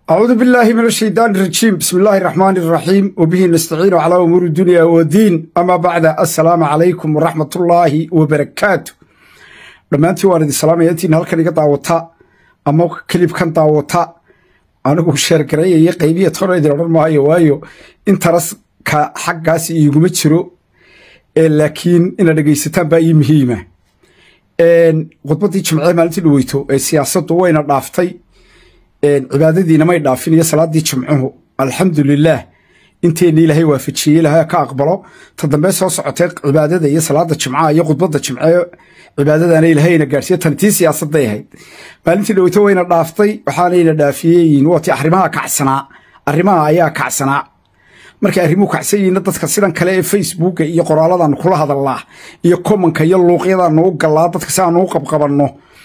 أعوذ بالله من الشيطان الرجيم بسم الله الرحمن الرحيم وبه نستعين على أمور الدنيا والدين أما بعد السلام عليكم ورحمة الله وبركاته dhammaantii waan idin salaamayaintiin halkan iga daawata ama kilibkan daawata anigu sheergarayaya qaybiya tona idin odhan maayo waayo intaraska xaggaas iiguma jiro laakiin inaad dhegaysataan baa ii muhiima khudbaddii jimcee maalintii dhaweyto ee siyaasaddu wayna dhaaftay cibaadadiina may dhaafin iyo salaaddii jimcuhu alxamdulilaah inteenna ilaahay waafajiyey ilaahay ka aqbalo ta dambe soo socotay cibaadada iyo salaada jimcaha iyo khudbadda jimcee cibaadadana ilaahayna gaadhsiiye tan tii siyaasadday ahayd maalintii dhaweyto wayna dhaaftay waxaanayna dhaafiyeyin waati arrimaha kacsanaa arrimaha ayaa kacsanaa markay arrimuhu kacsan yihiinna dadka sidan kale ee facebooka iyo qoraaladaanu kula hadalnaa iyo komanka iyo luuqyadaanu u gallaa dadka si aanu u qabqabanno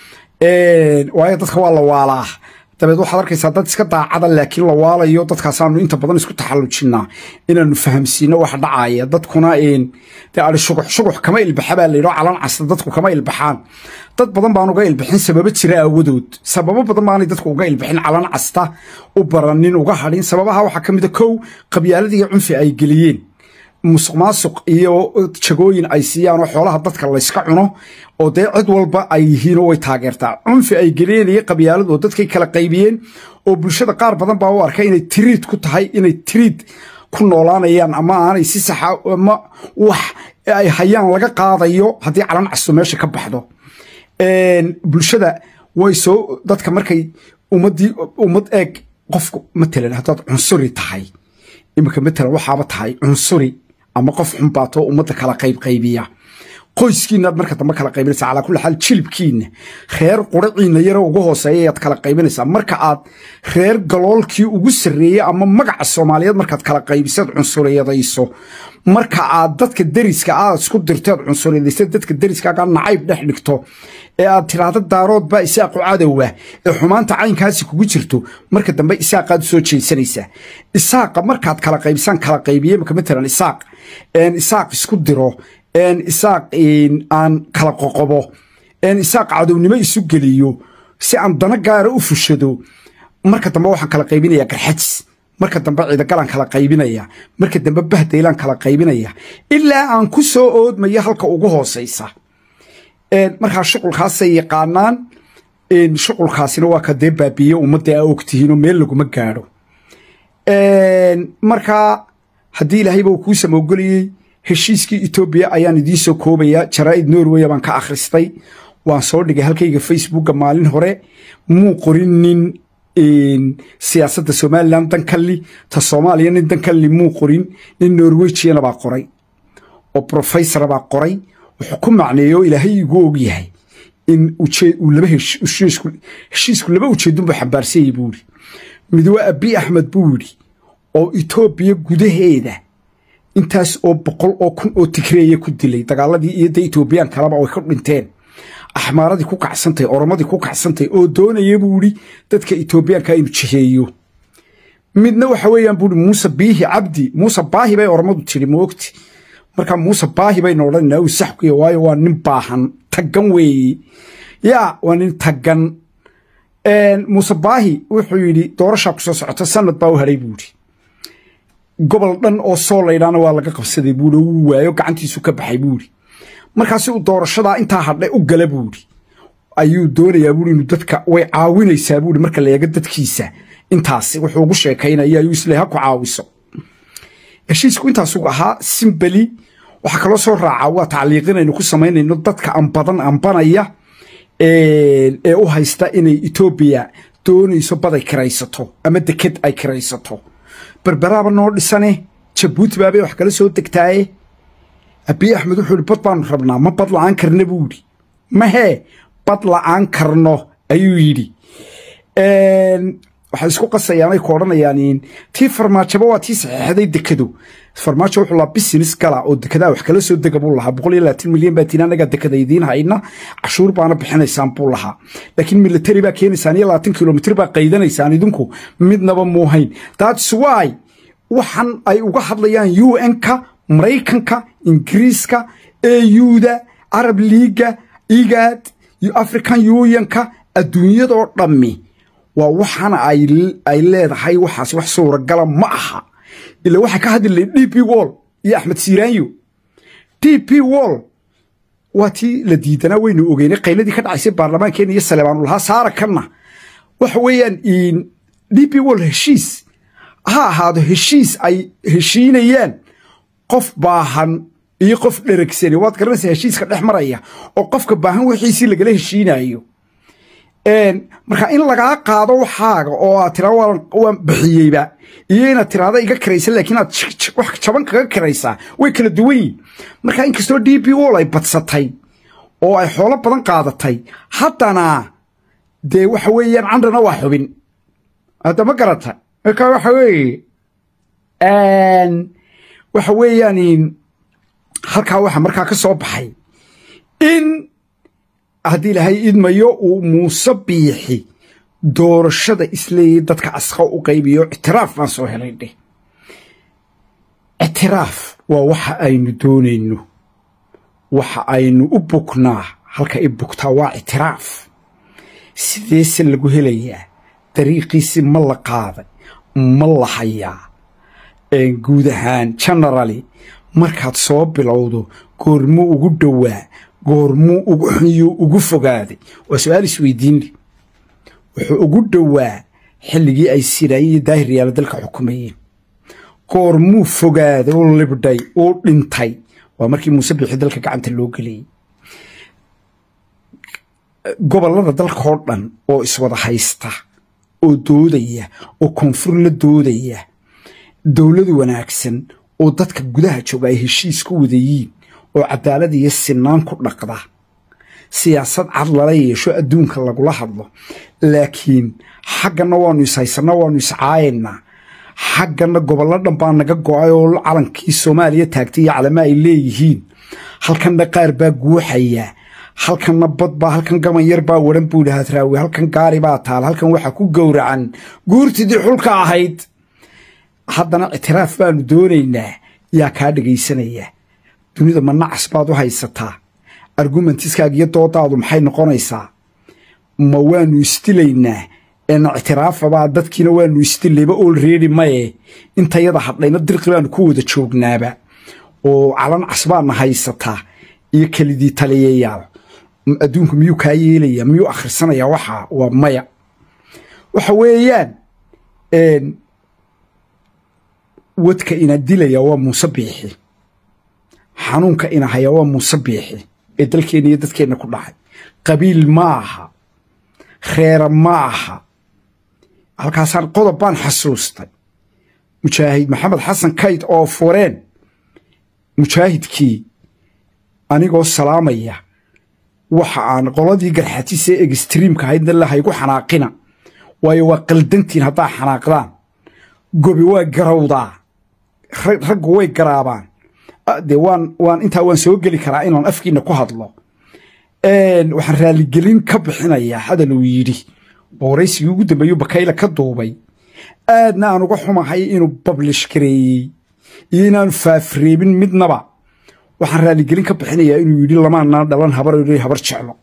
waayo dadka waa la waalaa dabeed waxaad arkaysaa dad iska daacada laakiin la waalayo dadkaasaanu inta badan isku taxallujinaa inaanu fahamsiino wax dhacaya dadkuna de ai shugux shugux kama ilbaxa baa layidho calan casta dadku kama ilbaxaan dad badan baan uga ilbixin sababo jira aawadood sababo badan baanay dadku uga ilbixin calan casta u baranin uga hadhin sababaha waxaa ka mida kow qabyaalada iyo cunfi ay geliyeen musuq maasuq iyo jagooyin ay siiyaan oo xoolaha dadka layska cuno oo dee cid walba ay yihiinoo way taageertaa cunfi ay geliyeen iyo qabyaalad oo dadkay kala qaybiyeen oo bulshada qaar badan baa u arkay inay tiriid ku tahay inay tiriid ku noolaanayaan ama aanay si saxa ama wax ay hayaan laga qaadayo haddii calan casto meesha ka baxdo bulshada way soo dadka markay ummadii ummad eeg qofku matalan haddaad cunsuri tahay iminka matalan waxaaba tahay cunsuri ama qof xunbaato ummadda kala qaybqaybiya qoyskiinaad marka dambe kala qaybinaysa calaa kulli xaal jilibkiina reer quraciina yaro ugu hooseeya ayaad kala qaybinaysaa marka aad reer galoolkii ugu sarreeyey ama magaca soomaaliyeed markaad kala qaybisaad cunsuriyadayso marka aad dadka deriska aad isku dirteed cunsuriyadaysa dadka deriskaaga nacayb dhex dhigto ee aad tiraahdo daarood baa isaaqu cadowa ee xumaanta caynkaasi kugu jirto marka dambe isaaqaad u soo jeedsanaysaa isaaqa markaad kala qaybisaan kala qaybiye maka matalan isaaq isaaq isku diro isaaq aan kala qoqobo isaaq cadownimo isu geliyo si aan dana gaara u fushado marka dambe waxaan kala qaybinaya garxajis marka dambe ciidagalaan kala qaybinaya marka dambe bahdaylaan kala qaybinaya ilaa aan ku soo oodmayo halka ugu hoosaysa markaa shuqulkaasay yaqaanaan shuqulkaasina waa ka dee baabiye ummadda aa ogtihiinoo meel laguma gaadho markaa haddii ilaahayba uu kuu samoogelayey heshiiskii etoobiya ayaan idiin soo koobayaa jaraa'id norweya baan ka akhristay waan soo dhigay halkayga facebooka maalin hore muu qorin nin siyaasadda somalilan dankalli ta soomaaliya nin dankalli muu qorin nin norwejiyana baa qoray oo brofesora baa qoray wuxuu ku macneeyo ilaahay igu og yahay in laba heshiisku laba ujeedun buu xambaarsanyay buu yidhi mid waa abi axmed buu yidhi oo etoobiya gudaheeda intaas oo boqol oo kun oo tigreeya ku dilay dagaaladii iyo de etoobiyaan kaleba way ka dhinteen axmaaradii ku kacsantahy oromadii ku kacsantahy oo doonaya buu yidhi dadka etoobiyaanka inuu jiheeyo midna waxa weeyaan buu yidhi muuse biihi cabdi muuse baahi bay oromadu tidhi moogti markaa muuse baahi bayna odhanayna uu saxkuya waayo waa nin baahan taggan weeye yaa waa nin taggan muuse baahi wuxuu yidhi doorashaa ku soo socota sanad baa u hadhay buu yidhi gobol dhan oo soo laydhaana waa laga qabsaday buuhi wuu waayo gacantiisu ka baxay buuhi markaasi uu doorashadaa intaa hadhe u gala buuhi ayuu doonayaa buui inuu dadka way caawinaysaa buui marka la eego dadkiisa intaasi wuxuu ugu sheekaynaya ayuu isle ha ku caawiso heshiisku intaasuu ahaa simbeli waxaa kaloo soo raaca waa tacliiqinaynu ku samaynayno dadka anbadan ambanaya ee u haysta inay etoobiya doonayso bad ay kiraysato ama deked ay kiraysato berberaaba noo dhisane jabuuti baabay wax kala soo degtaaye abiy axmed wuxuu ihi bad baanu rabnaa ma bad la'aan karna buu yidhi mahee bad la'aan karno ayuu yidhi waxay isku qasayaanay ku odhanayaan tii farmaajaba waa tii saxeexday dekado farmaajo wuxuu lahaa business gala oo dekedaa wax kala soo dega buu lahaa boqol iyo labaatan milyan baa tiin anagaa dekada idiin hayna cashuur baana bixinaysaan buu lahaa laakiin military baa keenaysaan iyo labaatan kilomitr baa qaydanaysaan idinku midnaba muu hayn that's why waxan ay uga hadlayaan u n-ka maraykanka ingiriiska auda arab liiga igad african unionka adduunyadoo dhammi waa waxaana ay leedahay waxaas wax suuragala ma aha ila waxay ka hadli lahayd d p wall iyo axmed siiraanyo d p wall waa tii la diidanaa waynu ogeynay qayladii ka dhacaysay baarlamaankeena iyo saleebaanulahaa saara kanna waxa weeyaan d p wall heshiis ha ahaado heshiis ay heshiinayaan qof baahan iyo qof dheragsani waad garanaysaa heshiiska dhex maraya oo qofka baahan wixiisii lagala heshiinayo marka in lagaa qaado waxaaga oo aad tiraa waan bixiyeyba iyo inaad tiraada iga karaysa laakiin aad wax jaban kaga karaysaa way kala duwan yihin marka inkastoo d p wall ay badsatay oo ay xoolo badan qaadatay haddana dee waxa weeyaan candhana waa xubin hadda ma garata marka waxa weeye waxa weeyaan halkaa waxa markaa ka soo baxay in haddii ilaahay idmayo uu muuse biixi doorashada isleeyay dadka asqa u qaybiyo ictiraaf baan soo helay dheh ictiraaf waa waxa aynu doonayno waxa aynu u bugnaa halka i bugtaa waa ictiraaf sideese lagu helayaa dariiqiisi ma la qaaday ma la hayaa guud ahaan generaly markaad soo bilowdo goormuu ugu dhowaa goormuu ugu xuyuu ugu fogaaday waa su-aal isweydiinle wuxuu ugu dhowaa xilligii ay siraayeen iyo daahir yaala dalka xukumayeen goormuu fogaaday u libdhay uu dhintay waa markii muuse biixi dalka gacanta loo geliyey gobollada dalkaoo dhan oo iswada haysta oo doodaya oo koonfur la doodaya dowlad wanaagsan oo dadka gudaha jooga ay heshiis ku wadayiin oo cadaalad iyo sinaan ku dhaqda siyaasad cad lala yeesho adduunka lagula hadlo laakiin xagganna waannu ishaysanna waannu iscaayaynaa xagganna gobollo dhan baa naga go'ay oo calankii soomaaliya taagtay iyo calama ay leeyihiin halkanna qaar baa guuxaya halkanna bad baa halkan gaban yar baa waran buu dhahaa raawi halkan gaari baa taal halkan waxaa ku gowracan guurtidii xulka ahayd haddana ictiraaf baanu doonaynaa yaa kaa dhegaysanaya dunida ma nacas baad u haysataa argumentiskaaga iyo doodaadu maxay noqonaysaa ma waanu isdilaynaa eena ictiraafabaa dadkiina waanu isdilayba olreedi maye intayada hadhayna dirqi baanu ku wada joognaaba oo calan casbaadna haysataa iyo kelidii taliyayaal adduunku miyuu kaa yeelaya miyuu akhrisanayaa waxaa waa maya waxa weeyaan wadka ina dilaya waa muuse biixi xanuunka ina haya waa muuse biixi ee dalkeenna iyo dadkeenna ku dhacay qabiil ma aha reera ma aha halkaasaan qodob baan xasuustay mujaahid maxamed xasan kayd oo fureen mujaahidkii anigoo salaamaya waxa aan qoladii garxatiisa ee egstriimka ahaydna lahaygu xanaaqina waayo waa qaldantiin haddaa xanaaqdaan gobi waa garawdaa raggu way garaabaan dee waan waan intaa waan soo geli karaa inaan afkiina ku hadlo waxaan raaligelin ka bixinayaa hadal uu yidhi booraysigii ugu dambeeyuu bakayla ka duubay aadna aan uga xumahay inuu bablish gareeyey iyo inaanu faafreebin midnaba waxaan raaligelin ka bixinayaa inuu yidhi lamaanaa dhalan habar habar jeclo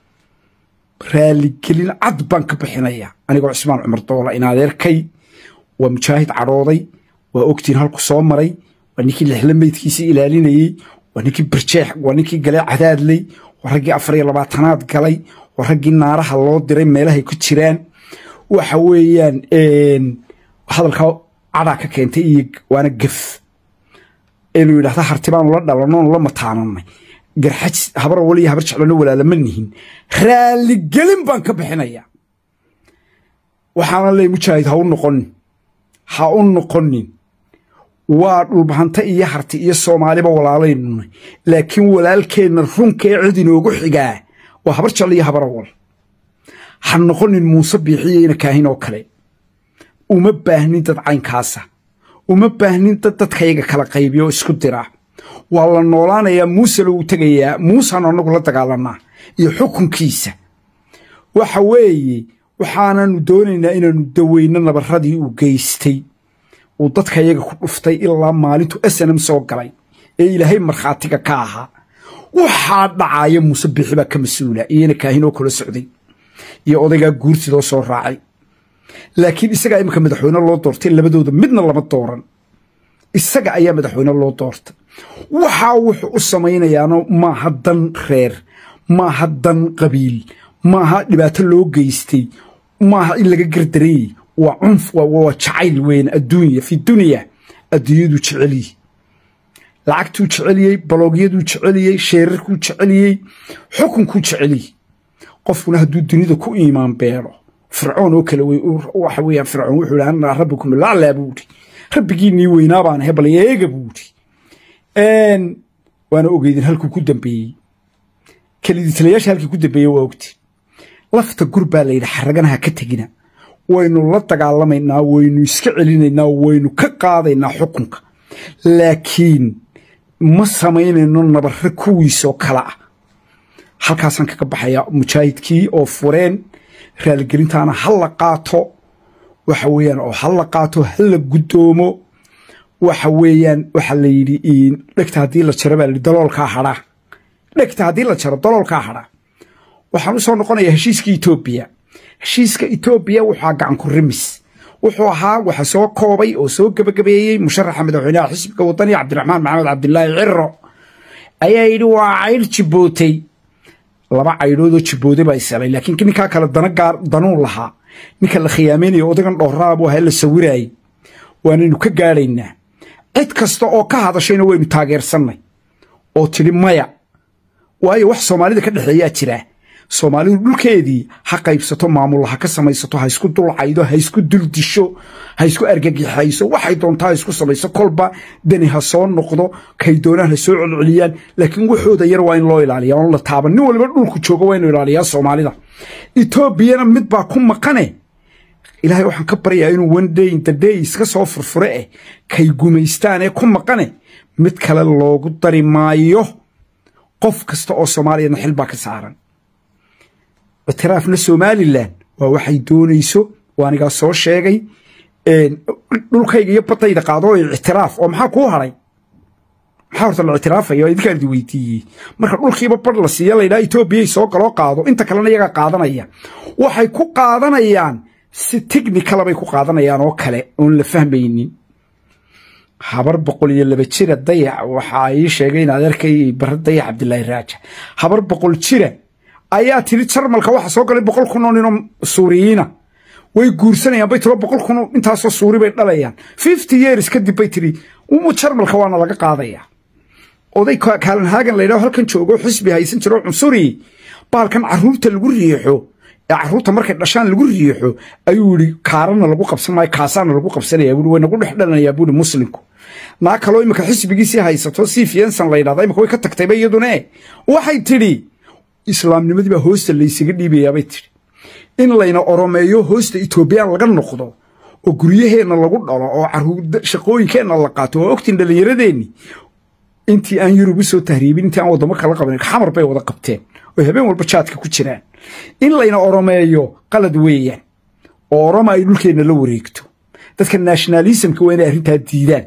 raaligelin cad baan ka bixinayaa anigoo cismaan cumar doola in adeerkay waa mujaahid cadhooday waa ogtiin halku soo maray waa ninkii lixla meydkiisii ilaalinayey waa ninkii barjeex waa ninkii galee cadaadley waa raggii afar iyo labaatanaad galay waa raggii naaraha loo diray meelahay ku jiraan waxa weeyaan hadalkaa cadaa ka keentay iyo waana gef inuu yidhahda harti baanu la dhalannoonu la mataananay garxaj habar wal iyo habar jeclona walaalama nihin raaligelin baan ka bixinayaa waxaana leey mujaahid ha u noqonin ha u noqonin waa dhulbahante iyo harti iyo soomaaliba walaalaynunay laakiin walaalkeenna runka ee cid inoogu xigaa waa habar jeclo iyo habar awal ha noqonin muuse biixiyo ina kaahin oo kale uma baahnin dad caynkaasa uma baahnin dad dadkayaga kala qaybiyo oo isku dira waa la noolaanayaa muuse lagu tegayaa muuseanu annagu la dagaalanaa iyo xukunkiisa waxa weeye waxaananu doonaynaa inaanu daweyno nabarradii uu geystay uu dadka yaga ku dhuftay ilaa maalintu snm soo galay ee ilaahay markhaatiga ka ahaa waxaa dhacaaya muuse biixi baa ka mas-uula iyona kaahin oo kala socday iyo odaygaa guurtidoo soo raacay laakiin isagaa iminka madaxweyne loo doortay labadooda midna lama dooran isaga ayaa madaxweyne loo doortay waxaa wuxuu u samaynayaano maaha dan reer maaha dan qabiil maaha dhibaato loo geystay maaha in laga gardarayey waa cunf waa jacayl weyn adduunya fi dunya adduunyaduu jeceliyey lacagtuu jeceliyey baloogyaduu jeceliyey sheerarkuu jeceliyey xukunkuu jeceliyey qofkuna hadduu dunida ku iimaan beelo fircoon oo kale waxa weeyaan fircoon wuxuu ihi anaa rabbikum laclaa buu idhi rabbigiinii weynaa baan ahay bal eega buu idhi waana ogeydin halkuu ku dambeeyey kelidiitalayaasha halkii ku dambeeyey waa ogti lafta gur baa la yidhi xaraganaha ka tegina waynu la dagaalamaynaa waynu iska celinaynaa waynu ka qaadaynaa xukunka laakiin ma samaynayno nabarre kuwiisoo kale ah halkaasaan kaga baxayaa mujaahidkii oo fureen raaligelintaana ha la qaato waxa weeyaan oo ha la qaato ha la guddoomo waxa weeyaan waxaa la yidhi dhegta haddii la jaro baa la yidhi daloolkaa hadhaa dhegta haddii la jaro daloolkaa hadhaa waxaan u soo noqonayaa heshiiska etoobiya heshiiska etoobiya wuxua gacan ku rimis wuxuu ahaa waxa soo koobay oo soo gebagabeeyey musharaxa madaxweynaha xisbiga wadani cabdiraxmaan maxamed cabdilaahi ciro ayaa yidhi waa caydh jibbootay laba caydhoodoo jibbooday baa isalay laakiin ninkaa kale dana gaar danuu lahaa ninka la khiyaameynayo odagan dhowraabu ahaa la sawiraayey waanaynu ka gaadhaynaa cid kasta oo ka hadashayna waynu taageersannay oo tidhi maya waayo wax soomaalida ka dhexeeyaa jiraa soomaalidu dhulkeedii ha qaybsato maamulla ha ka samaysato ha isku dulcaydo ha isku duldisho ha isku argagixayso waxay doontaa ha isku samayso kolba dani ha soo noqdo kay doonaan ha soo celceliyaan laakiin waxooda yar waa in loo ilaaliya oon la taaban nin waliba dhulku jooga waa inu ilaaliyaa soomaalida etoobiyana mid baa ku maqane ilaahay waxaan ka baryayaa inuu one day in the day iska soo furfure eh kay gumaystaan ee ku maqane mid kale loogu dari maayo qof kasta oo soomaaliyana xil baa ka saaran ictiraafna somalilan waa waxay doonayso oo anigaa soo sheegay dhulkayga iyo badayda qaado ictiraaf oo maxaa kuu haray maxaa horta la ictiraafaya idinkaan idi weydiiyey marka dhulkiiba badh la siiya laydhaha etoobiyay soo galoo qaado inta kalena iyagaa qaadanaya waxay ku qaadanayaan si technicala bay ku qaadanayaan oo kale oon la fahmaynin habar boqol iyo laba jira dayac waxaa ii sheegay in adeerkay bare dayac cabdilaahi raaja habar boqol jira ayaa tiri jarmalka waxa soo galay boqol kun oo ninoo suuriyiina way guursanayaan bay tiro boqol kun intaasoo suuri bay dhalayaan fifty years kadib bay tiri jarmalka waana laga qaadaya oday kaalanhaagan laydhaho halkan joogo xisbi haysan jiro cunsuri baalkan caruurta lagu riixo ee caruurta markay dhashaan lagu riixo ayuu yidhi kaarana lagu qabsan maayo kaasaana lagu qabsanaya buui way nagu dhex dhalanayaa buuri muslimku naa kaloo imika xisbigiisii haysato si fiensan la ydhahda imika way ka tagtayba iyadune waxay tidhi islaamnimadii baa hoosta laysaga dhiibayaabay tidhi in layna oromeeyo hoosta etoobiyaan laga noqdo oo guryaheenna lagu dhalo oo shaqooyinkeenna la qaato waa ogtiin dhallinyaradeenni intii aan yurub u soo tahriibin intii aan waddamo kala qaban xamar bay wada qabteen oo habeen walba jaadka ku jiraan in layna oromeeyo qalad weeyaan oo oroma ay dhulkeenna la wareegto dadka nationalismka waa inay arrintaa diidaan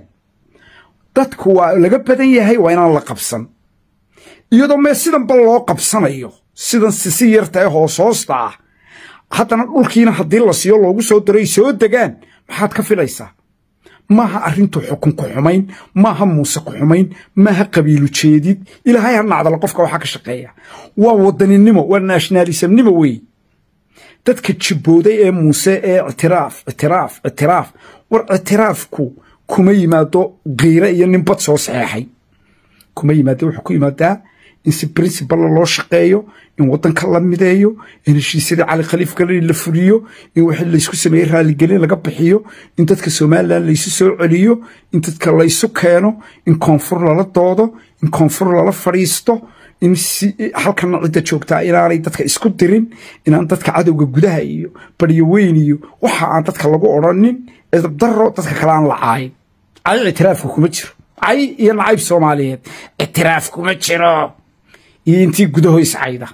dadku waa laga badan yahay waa inaan la qabsan iyadoo mee sidanba loo qabsanayo sidan sisi yarta ee hoos hoosta ah haddana dhulkiina haddii la siiyo loogu soo daray soo degaan maxaad ka filaysaa maaha arrintu xukun ku xumayn maaha muuse ku xumayn maaha qabiilu jeedid ilaahay ha nacdala qofka waxaa ka shaqeeya waa wadaninimo waa nationalismnimo weeye dadka jibbooday ee muuse ee ictiraaf ictiraaf ictiraaf war ictiraafku kuma yimaado kiire iyo nin bad soo saxeexay kuma yimaado wuxuu ku yimaadaa in si princiballa loo shaqeeyo in waddanka la mideeyo in heshiisyadii cali khaliif galani la fuliyo in wixii laysku sameeyey raaligelin laga bixiyo in dadka somalilan laysu soo celiyo in dadka laysu keeno in koonfur lala doodo in koonfur lala fadhiisto in si halkana cidda joogtaa inaanay dadka isku dirin inaan dadka cadowga gudaha iyo baryo weyn iyo waxa aan dadka lagu odrhanin edabdaro dadka kale aan la caayin cay ictiraafka kuma jiro cay iyo nacayb soomaaliyeed ictiraaf kuma jiro iyo intii gudaho iscayda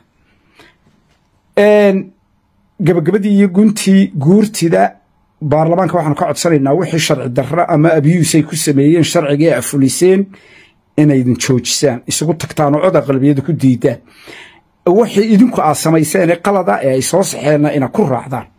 gabagabadii iyo guntii guurtida baarlamaanka waxaanu ka codsanaynaa wixii sharci darra ama abiyuus ay ku sameeyeen sharcigae afuliseen inaydin joojisaan isugu tagtaan oo cod aqlabiyada ku diidaan wixii idinku aad samayseen ee qalada ee ay soo saxeenna ina ku raacdaan